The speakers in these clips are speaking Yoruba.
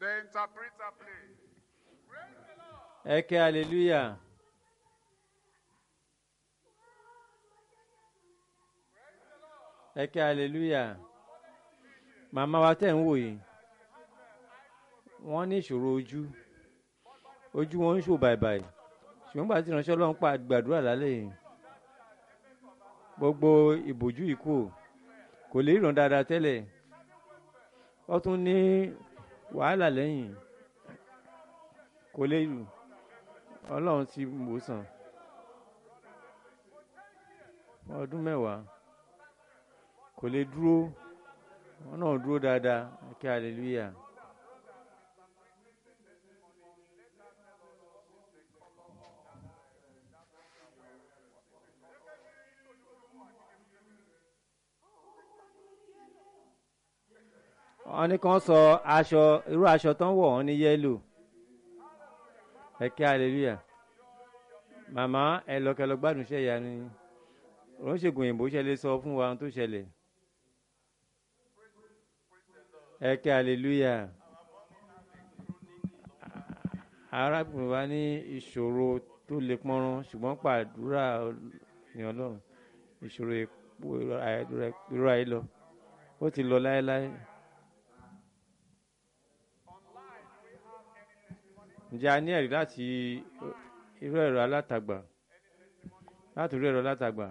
The interpreter, please. ẹ ké hallelujah ẹ ké hallelujah màmá wa tẹ̀ ń wò yìí wọ́n ní ìṣòro ojú ojú wọn ń ṣò bàìbàì ṣùgbọ́n gbà tí ìránṣẹ́ ọlọ́run pa gbàdúrà lálẹ́ yìí gbogbo ìbòjú yìí kò kò lè ríran dáadáa tẹ́lẹ̀ ó tún ní wàhálà lẹ́yìn kò lè lù ọlọ́run ti wò sàn fún ọdún mẹ́wàá kò lè dúró wọn náà dúró dáadáa kí hallelujah. wọ́n ní kàn sọ aṣọ irú aṣọ tó ń wọ̀ wọ́n ní yẹ́lò ẹ kí hallelujah màmá ẹ lọkẹlọ gbádùn iṣẹ́ ìyanu yín òun ṣègùn òyìnbó ṣẹlẹ̀ sọ fún wa ohun tó ṣẹlẹ̀ ẹ kí hallelujah arábìnrin wa ní ìṣòro tó le pọ́nrán ṣùgbọ́n pàdúrà ní ọlọ́run ìṣòro ìrora yìí lọ ó ti lọ láéláé. ǹjẹ́ a ní ẹ̀rí láti irú ẹ̀rọ alátagbà láti irú ẹ̀rọ alátagbà.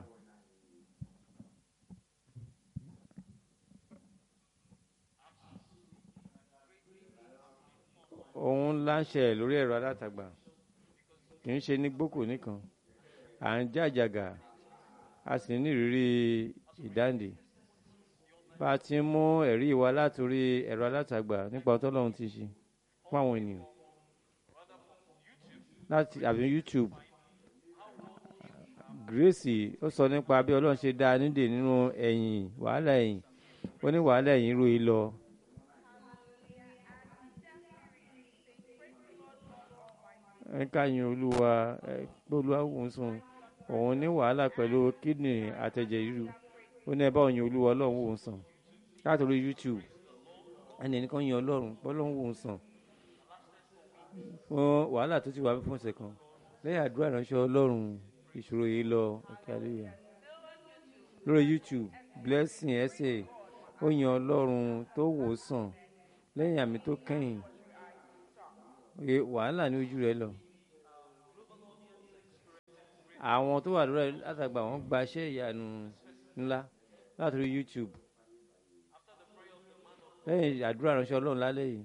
ohun ńlá ń ṣẹlẹ̀ lórí ẹ̀rọ alátagbà kì í ṣe ní gbókò nìkan à ń jàjàgà a sì ní ìrírí ìdáǹdè bá a ti ń mú ẹ̀rí wa látòrí ẹ̀rọ alátagbà nípa ọtọ́lọ́run ti ṣe fún àwọn ènìyàn láti àbí youtube grace ó sọ nípa bí ọlọ́run ṣe dá a nídè nínú ẹ̀yìn wàhálà ẹ̀yìn ó ní wàhálà ẹ̀yìn ro yìí lọ. ẹ ká yin olúwa ẹ pé olúwa wò ń sùn òun ní wàhálà pẹ̀lú kídìnrín àtẹ̀jẹ̀ ríru ó ní ẹ bá òyìn olúwa ọlọ́run wò ń sàn látòrí youtube ẹnì nìkan yin ọlọ́run pé ọlọ́run wò ń sàn fún wàhálà tó ti wà fún ọ̀sẹ̀ kan lẹ́yìn àdúrà ìránṣẹ́ ọlọ́run ìṣòro yìí lọ ọ̀kẹ́ àlẹ́yà lórí youtube blessing ẹsẹ̀ ó yan ọlọ́run tó wò ó sàn lẹ́yìn àmì tó kẹ́yìn wàhálà ní ojú rẹ lọ. àwọn tó wà lórí àtàgbà wọn gba iṣẹ́ ìyanu ńlá látòrí youtube lẹ́yìn àdúrà ìránṣẹ́ ọlọ́run lálẹ́ yìí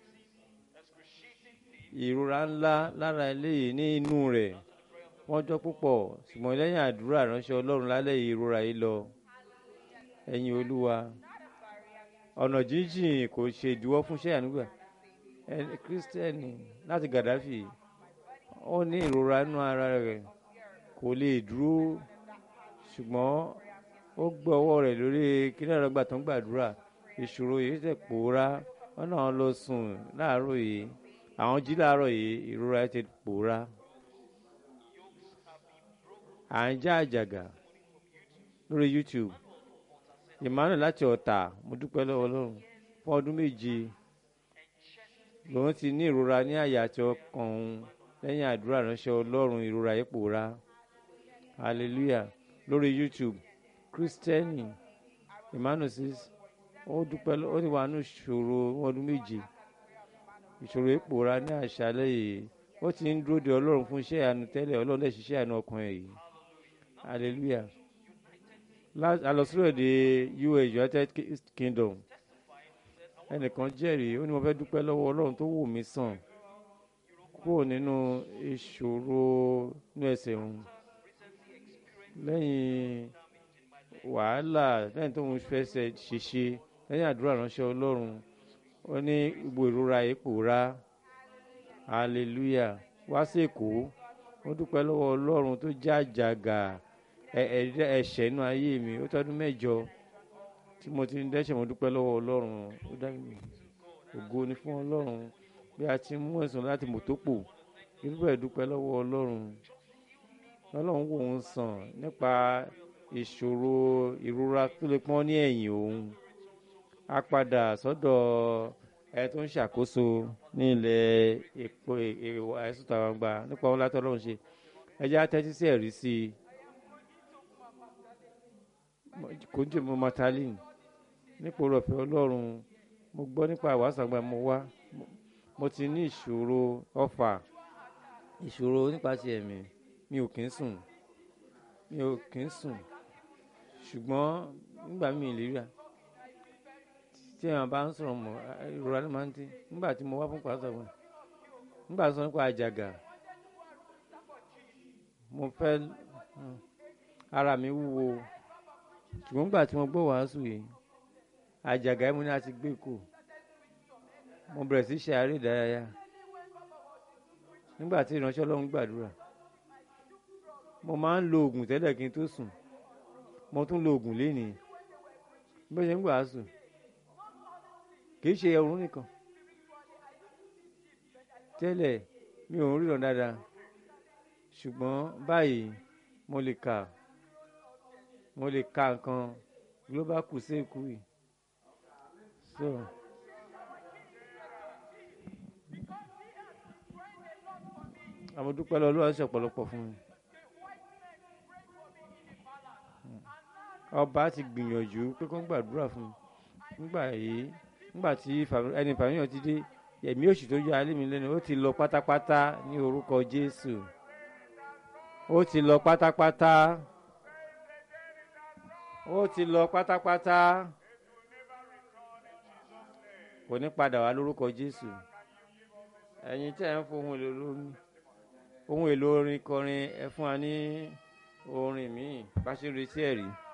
ìrora ńlá lára eléyìí ní inú rẹ̀ wọ́n jọ púpọ̀ ṣùgbọ́n lẹ́yìn àdúrà ránṣẹ́ ọlọ́run lálẹ́ yìí ìrora yìí lọ ẹ̀yin olúwa ọ̀nà jíjìn kò ṣe ìdíwọ́ fún iṣẹ́ ànúgbà ẹni kírísítẹ́nì láti gàdáfì ó ní ìrora inú ara rẹ̀ kò lè dúró ṣùgbọ́n ó gbé ọwọ́ rẹ̀ lórí kíní àrọ́gbà tó ń gbàdúrà ìṣòro yìí tẹ̀ pòórá wọn náà lọ sùn láàárọ̀ yìí àwọn jí láàárọ̀ yìí ìrora ti pòórá à ń já àjàgà lórí youtube emmanuel láti ọ̀tà mo dúpẹ́ lọ́wọ́ ọlọ́run fún ọdún méje lòun ti ní ìrora ní àyà àti ọkàn òun lẹ́yìn àdúrà ránṣẹ́ ọlọ́run ìrora yìí pòórá hallelujah lórí youtube kristẹni emmanuel says ó dúpẹ́ ó ti wà nù ìṣòro ọdún méje ìṣòro ìpòra ní àṣálẹ́ yìí ó ti ń dúró de ọlọ́run fún iṣẹ́ ìyanu tẹ́lẹ̀ ọlọ́run lè ṣiṣẹ́ ìyanu ọkùnrin yìí hallelujah alọsílẹ̀ de us united kingdom ẹnìkan jẹ́rìí ó ní mo fẹ́ dúpẹ́ lọ́wọ́ ọlọ́run tó wò mí sàn kúrò nínú ìṣòro inú ẹsẹ̀ òun lẹ́yìn wàhálà lẹ́yìn tó ń fẹsẹ̀ ṣèṣe lẹ́yìn àdúrà ránṣẹ́ ọlọ́run ó ní gbogbo ìrora ipò ra hallelujah wá sí èkó ó dúpẹ́ lọ́wọ́ ọlọ́run tó já àjàgà ẹ̀ṣẹ̀ inú ayé mi ó tọ́dún mẹ́jọ tí mo ti ń dẹ́ṣẹ̀ mo dúpẹ́ lọ́wọ́ ọlọ́run ó dá mi ògo ni fún ọlọ́run bí a ti mú ẹ̀sùn láti mọ̀tòpò irúbẹ̀ dúpẹ́ lọ́wọ́ ọlọ́run ọlọ́run wò ń sàn nípa ìṣòro ìrora tó lè pọ́n ní ẹ̀yìn òun a padà sọ́dọ̀ ẹ tó ń ṣàkóso ní ilẹ̀ èpo ìwà ẹ̀sùn tàwọn gbà nípa wọn látọ̀ lọ́run ṣe ẹ jẹ́ àtẹ́tí sí ẹ̀rí sí i kò ń jẹ́ mo matalin nípa oore ọ̀fẹ́ ọlọ́run mo gbọ́ nípa ìwàásù àgbà mo wá mo ti ní ìṣòro ọ̀fà ìṣòro nípasẹ̀ ẹ̀mí mi ò kí ń sùn mi ò kí ń sùn ṣùgbọ́n nígbà mi ì lè rí à tí èèyàn bá ń sọ̀rọ̀ mọ̀ ìrora ló máa ń dín nígbà tí mo wá fún pàṣẹ wọn nígbà tí wọ́n nípa àjàgà mo fẹ́ ara mi wúwo ṣùgbọ́n nígbà tí mo gbọ́ wàásù yìí àjàgà yìí mo ní láti gbé kù mo bẹ̀rẹ̀ sí ṣe àárẹ̀ ìdárayá nígbà tí ìránṣẹ́ ọlọ́run gbàdúrà mo máa ń lo oògùn tẹ́lẹ̀ kí n tó sùn mo tún lo oògùn lénìí bó ṣe ń wàásù kì í ṣe ọrùn nìkan tẹ́lẹ̀ mi ò ń ríran dáadáa ṣùgbọ́n báyìí mo lè kà mo lè ka nǹkan global crusade kù yìí so. àwọn dúpẹ́ lọ lọ́wọ́ ṣe ọ̀pọ̀lọpọ̀ fún mi. ọba ti gbìyànjú pé kó ń gbàdúrà fún mi nígbà yìí nígbà tí ẹni fàmíyàn ti dé ẹ̀mí òṣì tó yọ alẹ́ mi lẹ́nu ó ti lọ pátápátá ní orúkọ Jésù ó ti lọ pátápátá ó ti lọ pátápátá kò ní padà wá lórúkọ Jésù ẹ̀yin tí ẹ̀ ń fohùn èlò lórí ohun èlò orin kọrin ẹ fún wa ní orin míì bá ṣe ń retí ẹ̀rí.